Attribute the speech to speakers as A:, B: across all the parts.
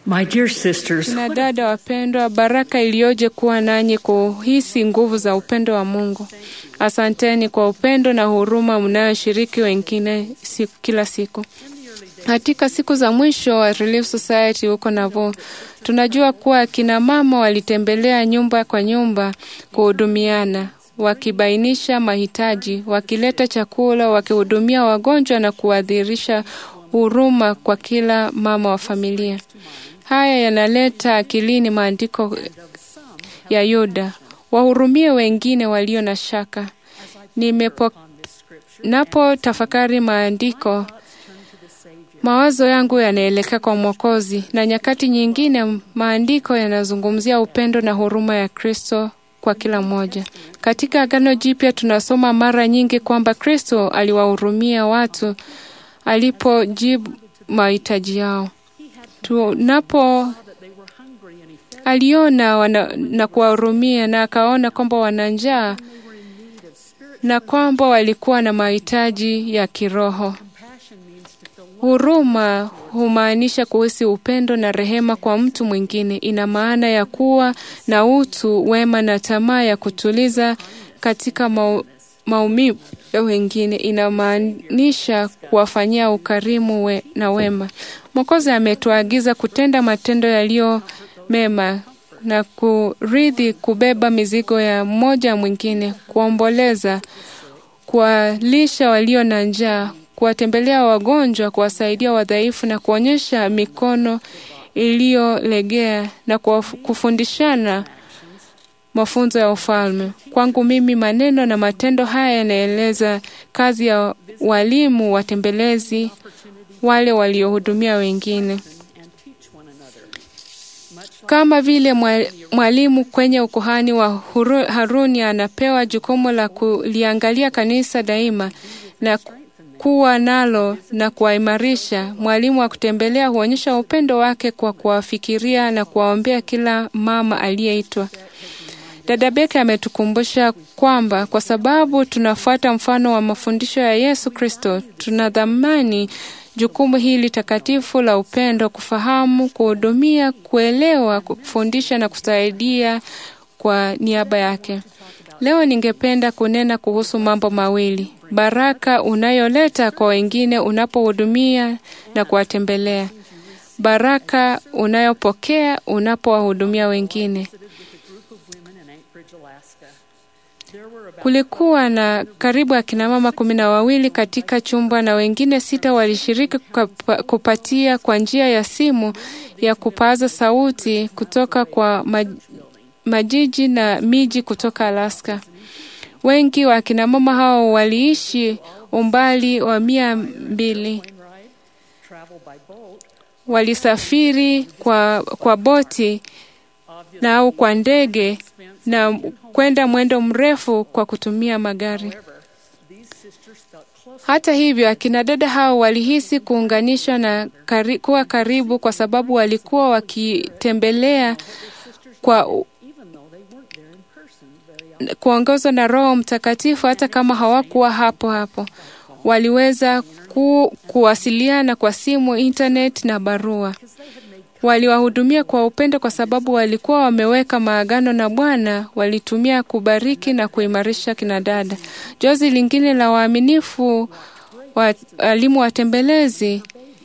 A: My dear sisters,
B: Na dada wapendwa, baraka iliyoje kuwa nanyi kuhisi nguvu za upendo wa Mungu. Asanteni kwa upendo na huruma mnayoshiriki wengine si, kila siku. Katika siku za mwisho wa Relief Society huko Navo, tunajua kuwa akina mama walitembelea nyumba kwa nyumba kuhudumiana, wakibainisha mahitaji, wakileta chakula, wakihudumia wagonjwa na kuadhirisha huruma kwa kila mama wa familia. Haya yanaleta akilini maandiko ya Yuda, wahurumie wengine walio na shaka. Nimepo, napo tafakari maandiko mawazo yangu yanaelekea kwa Mwokozi, na nyakati nyingine maandiko yanazungumzia upendo na huruma ya Kristo kwa kila mmoja. Katika Agano Jipya tunasoma mara nyingi kwamba Kristo aliwahurumia watu alipojibu mahitaji yao. Tunapo aliona wana, na kuwahurumia na akaona kwamba wana njaa na kwamba walikuwa na mahitaji ya kiroho. Huruma humaanisha kuhisi upendo na rehema kwa mtu mwingine. Ina maana ya kuwa na utu wema na tamaa ya kutuliza katika mau, maumivu ya wengine. Inamaanisha kuwafanyia ukarimu we, na wema. Mwokozi ametuagiza kutenda matendo yaliyo mema na kuridhi kubeba mizigo ya mmoja mwingine, kuomboleza, kuwalisha walio na njaa, kuwatembelea wagonjwa, kuwasaidia wadhaifu na kuonyesha mikono iliyolegea na kufundishana mafunzo ya ufalme. Kwangu mimi, maneno na matendo haya yanaeleza kazi ya walimu watembelezi, wale waliohudumia wengine. Kama vile mwalimu kwenye ukuhani wa Haruni anapewa jukumu la kuliangalia kanisa daima na kuwa nalo na kuwaimarisha, mwalimu wa kutembelea huonyesha upendo wake kwa kuwafikiria na kuwaombea kila mama aliyeitwa. Dada Beke ametukumbusha kwamba kwa sababu tunafuata mfano wa mafundisho ya Yesu Kristo, tunadhamani jukumu hili takatifu la upendo, kufahamu, kuhudumia, kuelewa, kufundisha na kusaidia kwa niaba yake. Leo ningependa kunena kuhusu mambo mawili: baraka unayoleta kwa wengine unapohudumia na kuwatembelea, baraka unayopokea unapowahudumia wengine. Kulikuwa na karibu akina mama kumi na wawili katika chumba na wengine sita walishiriki kupatia kwa njia ya simu ya kupaza sauti kutoka kwa majiji na miji kutoka Alaska. Wengi wa akina mama hao waliishi umbali wa mia mbili. Walisafiri kwa, kwa boti na au kwa ndege na kwenda mwendo mrefu kwa kutumia magari. Hata hivyo, akina dada hao walihisi kuunganishwa na kari, kuwa karibu kwa sababu walikuwa wakitembelea kwa kuongozwa na Roho Mtakatifu. Hata kama hawakuwa hapo hapo, waliweza ku, kuwasiliana kwa simu, internet na barua. Waliwahudumia kwa upendo kwa sababu walikuwa wameweka maagano na Bwana. Walitumia kubariki na kuimarisha kinadada. Jozi lingine la waaminifu walimu watembelezi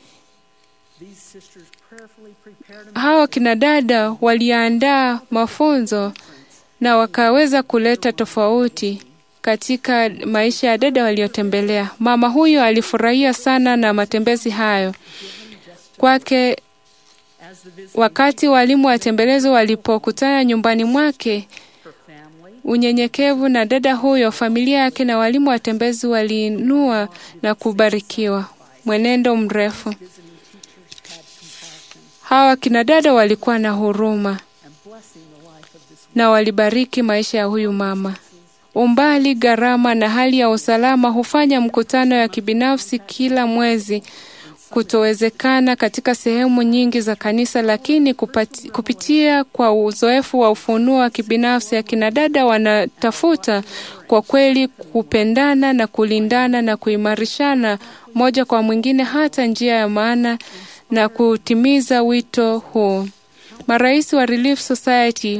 B: hao kinadada waliandaa mafunzo na wakaweza kuleta tofauti katika maisha ya dada waliotembelea. Mama huyo alifurahia sana na matembezi hayo kwake. Wakati walimu watembelezi walipokutana nyumbani mwake, unyenyekevu na dada huyo, familia yake na walimu watembezi waliinua na kubarikiwa. Mwenendo mrefu, hawa kina dada walikuwa na huruma na walibariki maisha ya huyu mama. Umbali, gharama na hali ya usalama hufanya mkutano ya kibinafsi kila mwezi kutowezekana katika sehemu nyingi za kanisa, lakini kupati, kupitia kwa uzoefu wa ufunuo wa kibinafsi, akina dada wanatafuta kwa kweli kupendana na kulindana na kuimarishana moja kwa mwingine, hata njia ya maana na kutimiza wito huu. Marais wa Relief Society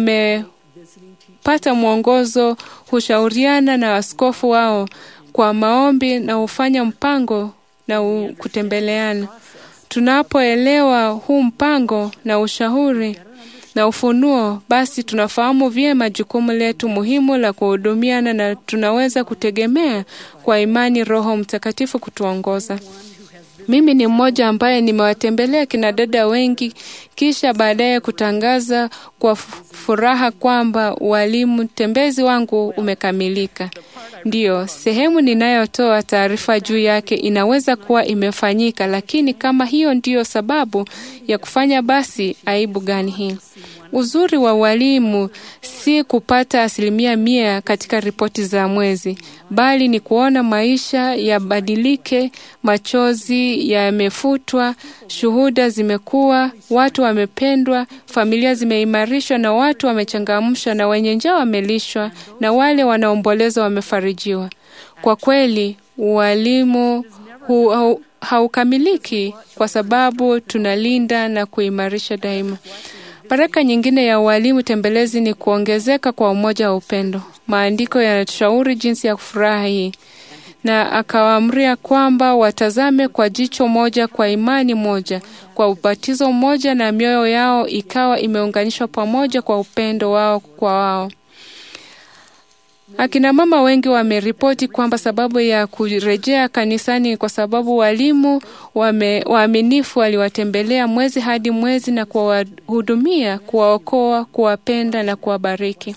B: wamepata mwongozo, hushauriana na askofu wao kwa maombi na hufanya mpango na u- kutembeleana. Tunapoelewa huu mpango na ushauri na ufunuo, basi tunafahamu vyema jukumu letu muhimu la kuhudumiana na tunaweza kutegemea kwa imani Roho Mtakatifu kutuongoza. Mimi ni mmoja ambaye nimewatembelea kina dada wengi, kisha baadaye kutangaza kwa fu- furaha kwamba walimu tembezi wangu umekamilika. Ndiyo, sehemu ninayotoa taarifa juu yake inaweza kuwa imefanyika, lakini kama hiyo ndiyo sababu ya kufanya, basi aibu gani hii? Uzuri wa walimu si kupata asilimia mia katika ripoti za mwezi, bali ni kuona maisha yabadilike, machozi yamefutwa, shuhuda zimekuwa, watu wamependwa, familia zimeimarishwa na watu wamechangamshwa, na wenye njaa wamelishwa, na wale wanaomboleza wamefarijiwa. Kwa kweli, ualimu hu, hau, haukamiliki kwa sababu tunalinda na kuimarisha daima. Baraka nyingine ya ualimu tembelezi ni kuongezeka kwa umoja wa upendo. Maandiko yanatushauri jinsi ya kufurahi na akawaamria kwamba watazame kwa jicho moja, kwa imani moja, kwa ubatizo mmoja, na mioyo yao ikawa imeunganishwa pamoja kwa upendo wao kwa wao. Akina mama wengi wameripoti kwamba sababu ya kurejea kanisani ni kwa sababu walimu wame, waaminifu waliwatembelea mwezi hadi mwezi na kuwahudumia, kuwaokoa, kuwapenda na kuwabariki.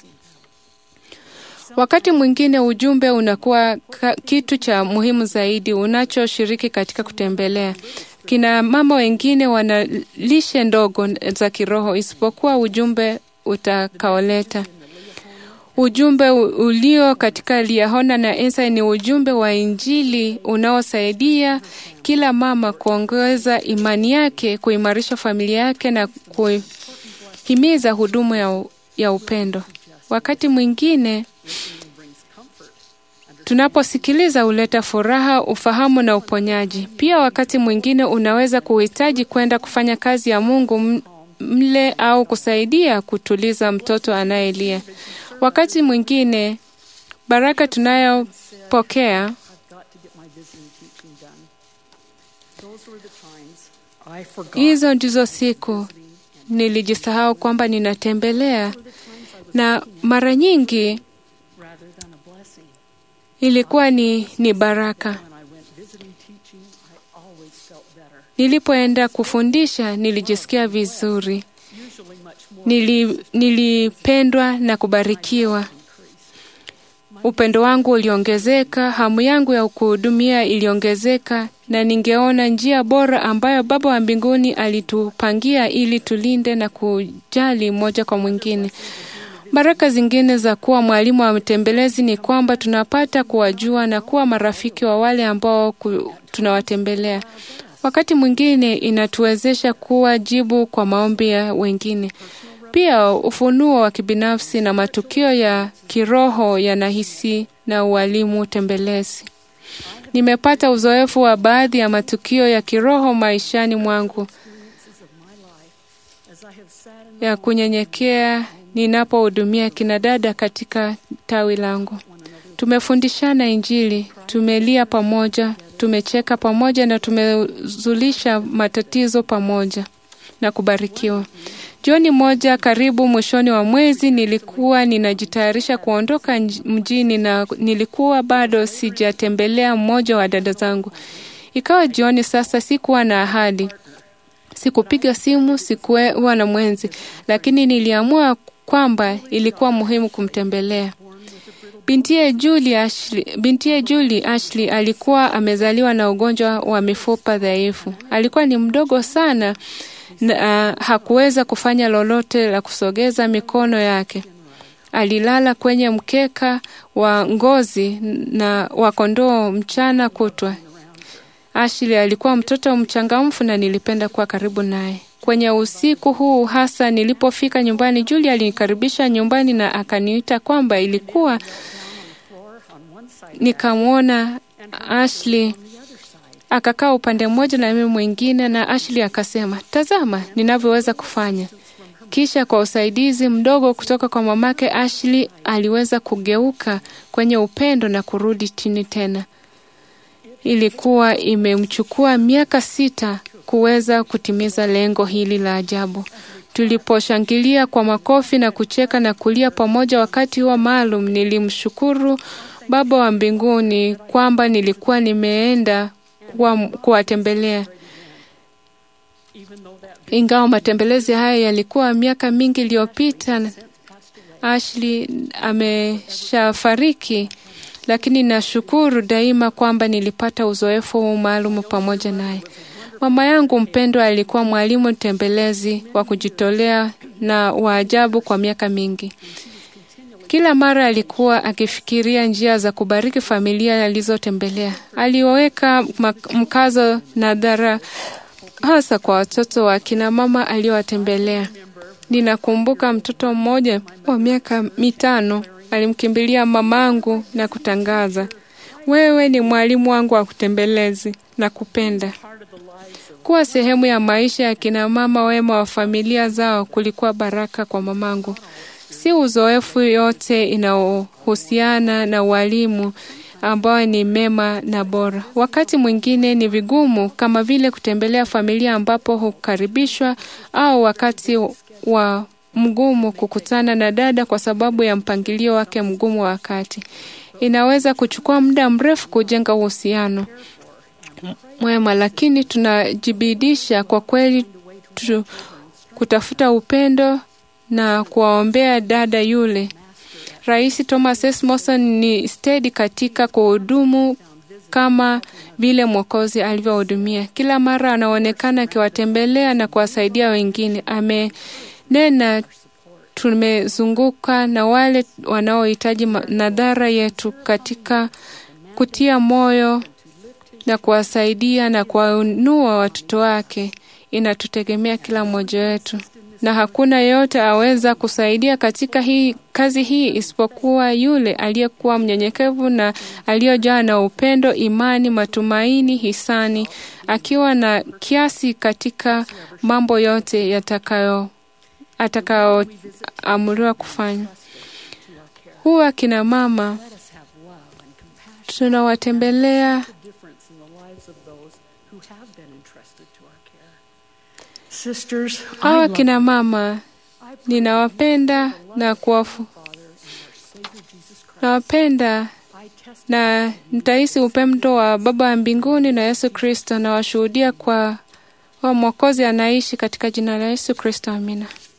B: Wakati mwingine ujumbe unakuwa ka, kitu cha muhimu zaidi unachoshiriki katika kutembelea. Kina mama wengine wana lishe ndogo za kiroho isipokuwa ujumbe utakaoleta. Ujumbe u- ulio katika Liahona na Esa ni ujumbe wa Injili unaosaidia kila mama kuongeza imani yake, kuimarisha familia yake na kuhimiza huduma ya, u- ya upendo. Wakati mwingine tunaposikiliza huleta furaha, ufahamu na uponyaji. Pia wakati mwingine unaweza kuhitaji kwenda kufanya kazi ya Mungu m- mle au kusaidia kutuliza mtoto anayelia. Wakati mwingine baraka tunayopokea
A: I've got to get my visiting teaching done. Those were the times I forgot
B: hizo ndizo siku nilijisahau kwamba ninatembelea, na mara nyingi
A: rather than a blessing.
B: ilikuwa ni, ni baraka.
A: When I went visiting teaching, I always felt better.
B: Nilipoenda kufundisha nilijisikia vizuri,
A: Usually much more
B: Nili, nilipendwa na kubarikiwa. Upendo wangu uliongezeka, hamu yangu ya kuhudumia iliongezeka, na ningeona njia bora ambayo Baba wa mbinguni alitupangia ili tulinde na kujali mmoja kwa mwingine. Baraka zingine za kuwa mwalimu wa mtembelezi ni kwamba tunapata kuwajua na kuwa marafiki wa wale ambao ku, tunawatembelea. Wakati mwingine inatuwezesha kuwa jibu kwa maombi ya wengine. Pia ufunuo wa kibinafsi na matukio ya kiroho yanahisi na ualimu tembelezi. Nimepata uzoefu wa baadhi ya matukio ya kiroho maishani mwangu
A: as I have sat in
B: ya kunyenyekea ninapohudumia kina dada katika tawi langu. Tumefundishana Injili, tumelia pamoja, tumecheka pamoja na tumezulisha matatizo pamoja na kubarikiwa. Jioni moja karibu mwishoni wa mwezi, nilikuwa ninajitayarisha kuondoka nj- mjini na nilikuwa bado sijatembelea mmoja wa dada zangu. Ikawa jioni sasa, sikuwa na ahadi Sikupiga simu, sikuwa na mwenzi, lakini niliamua kwamba ilikuwa muhimu kumtembelea. Bintiye Julie Ashley, bintiye Julie Ashley alikuwa amezaliwa na ugonjwa wa mifupa dhaifu. Alikuwa ni mdogo sana na uh, hakuweza kufanya lolote la kusogeza mikono yake. Alilala kwenye mkeka wa ngozi na wa kondoo mchana kutwa. Ashley alikuwa mtoto mchangamfu na nilipenda kuwa karibu naye. Kwenye usiku huu hasa nilipofika nyumbani, Julia alinikaribisha nyumbani na akaniita kwamba ilikuwa
A: floor on one side
B: nikamwona Ashley akakaa upande mmoja na mimi mwingine, na Ashley akasema, tazama ninavyoweza kufanya. Kisha kwa usaidizi mdogo kutoka kwa mamake, Ashley aliweza kugeuka kwenye upendo na kurudi chini tena. Ilikuwa imemchukua miaka sita kuweza kutimiza lengo hili la ajabu. Tuliposhangilia kwa makofi na kucheka na kulia pamoja wakati huo maalum, nilimshukuru Baba wa mbinguni kwamba nilikuwa nimeenda kuwatembelea. Ingawa matembelezi haya yalikuwa miaka mingi iliyopita, Ashley ameshafariki, lakini nashukuru daima kwamba nilipata uzoefu huu maalum pamoja naye. Mama yangu mpendwa alikuwa mwalimu tembelezi wa kujitolea na wa ajabu kwa miaka mingi. Kila mara alikuwa akifikiria njia za kubariki familia alizotembelea. Aliweka mkazo na dhara hasa kwa watoto wa kina mama aliowatembelea. Ninakumbuka mtoto mmoja wa miaka mitano alimkimbilia mamangu na kutangaza, wewe ni mwalimu wangu wa kutembelezi na kupenda. Kuwa sehemu ya maisha ya kina mama wema wa familia zao kulikuwa baraka kwa mamangu. Si uzoefu yote inayohusiana na ualimu ambayo ni mema na bora. Wakati mwingine ni vigumu, kama vile kutembelea familia ambapo hukaribishwa, au wakati wa mgumu kukutana na dada kwa sababu ya mpangilio wake mgumu wa wakati. Inaweza kuchukua muda mrefu kujenga uhusiano mwema, lakini tunajibidisha kwa kweli tu, kutafuta upendo na kuwaombea dada yule. Rais Thomas S. Morrison ni stedi katika kuhudumu kama vile Mwokozi alivyohudumia. Kila mara anaonekana akiwatembelea na kuwasaidia wengine. Amenena, tumezunguka na wale wanaohitaji nadhara yetu katika kutia moyo na kuwasaidia na kuwainua watoto wake. Inatutegemea kila mmoja wetu na hakuna yeyote aweza kusaidia katika hii kazi hii isipokuwa yule aliyekuwa mnyenyekevu na aliyojaa na upendo, imani, matumaini, hisani, akiwa na kiasi katika mambo yote yatakayo atakayoamuriwa kufanya. Huwa kina mama tunawatembelea hawa kina mama ninawapenda na kuwafu nawapenda na nitahisi upendo wa Baba wa mbinguni na Yesu Kristo, na washuhudia kwa wa Mwokozi anaishi katika jina la Yesu Kristo. Amina.